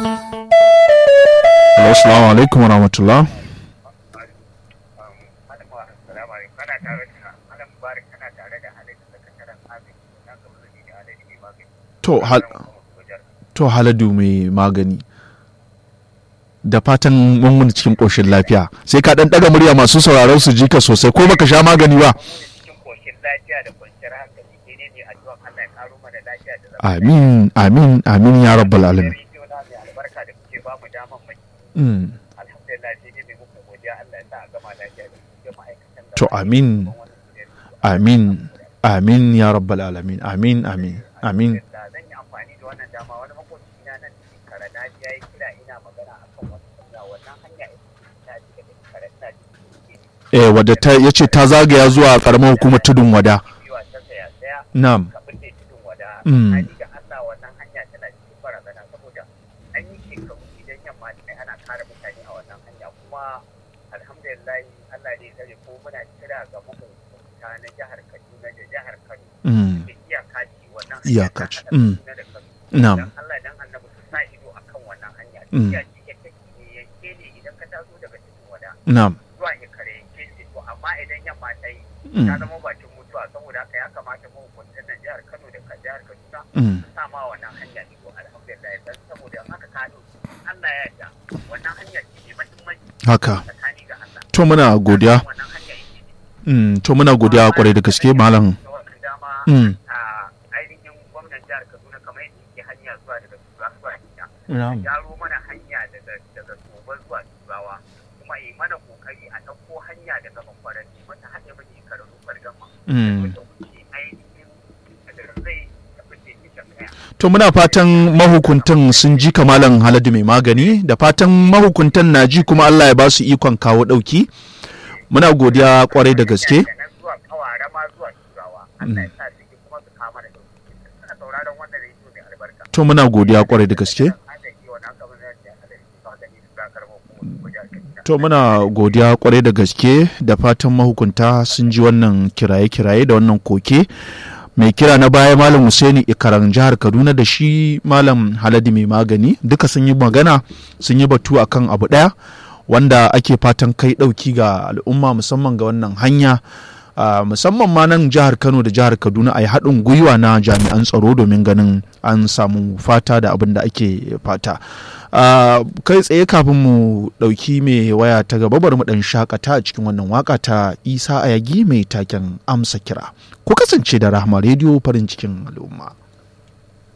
Hello, assalamu alaikum wa rahmatullah. To, hal to haladu mai magani. Da fatan mun cikin ƙoshin lafiya. Sai ka ɗan ɗaga murya masu sauraron su jika sosai ko baka sha magani ba. Amin, amin, amin ya rabbal alamin. Mm. To amin, amin, amin ya rabbal alamin, amin, amin, amin. zan yi amfani da wannan dama wani makoci na nan cikin kare na ji ya yi kira ina magana akan wata hanya wannan hanya ita ce ta cikin kare ina cikin Eh, wadda ta ya ce ta zagaya zuwa ƙaramar hukumar tudun wada. biwa ta saya saya Na'am. kafin da tudun wada Mm. hali ga Allah wannan hanya tana cikin barazana saboda an yi shekaru idan yamma ta ana kare mutane a wannan hanya kuma alhamdulillah Allah ne ya ko muna kira ga mahukunta na jihar Kaduna da jihar Kano Mm. da iyaka ce wannan Iyaka hanya ce. ta haɗa Mm. Kaduna da Kano Na'am. dan Allah dan annabi su sa ido akan wannan hanya Mm. iya ce take ne yanke ne idan ka taso daga cikin wada Na'am. zuwa ikare yanke ce to amma idan yamma ta yi Mm. ta zama bakin mutuwa saboda haka ya kamata mahukuntan nan jihar Kano da ka- jihar Kaduna Mm. su sa ma wannan hanya ne to alhamdulillah dan saboda in haka kano Allah ya yarda wannan hanya ce mai muhimmanci Haka. tsakani ga Allah To muna godiya. wannan hanya yake ne Mm. To muna godiya kwarai da gaske malam. da wannan dama Mm. a ainihin gwamnan jihar Kaduna kamar yadda yake hanya zuwa daga Tura zuwa Kenya Na'am. gyaro mana hanya daga daga Toba zuwa Turawa kuma yi mana kokari a ɗauko hanya daga Makwarani wata hanya mai karatu fargama Mm. wata wuce ainihin da zai tafi da ita kaya To muna fatan mahukuntan sun ji kamalan haladu mai magani da fatan mahukuntan na ji kuma Allah ya ba su ikon kawo ɗauki. Muna godiya kwarai da gaske. daga nan zuwa kawara ma zuwa turawa Allah ya sa su ji kuma su kama da dauki suna sauraron wannan rediyo mai albarka To muna godiya kwarai da gaske. Agaji wannan kamar da ya hada shi ba gani su zakar mu kuma su guja Kaduna. To muna godiya kwarai da gaske da fatan mahukunta sun ji wannan kiraye-kiraye da wannan koke. Mai kira na baya Malam Husaini Ikaran jihar Kaduna da shi Malam Haladi mai magani duka sun yi magana sun yi batu akan abu ɗaya wanda ake fatan kai ɗauki ga al'umma musamman ga wannan hanya. Uh, musamman ma nan jihar Kano da jihar Kaduna a yi haɗin gwiwa na jami'an tsaro domin ganin an samu fata da abin da ake fata. Uh, kai tsaye kafin mu ɗauki mai waya ta gaba bari mu ɗan shakata a cikin wannan waka ta Isa Ayagi mai taken amsa kira. Ku kasance da Rahama rediyo farin cikin al'umma.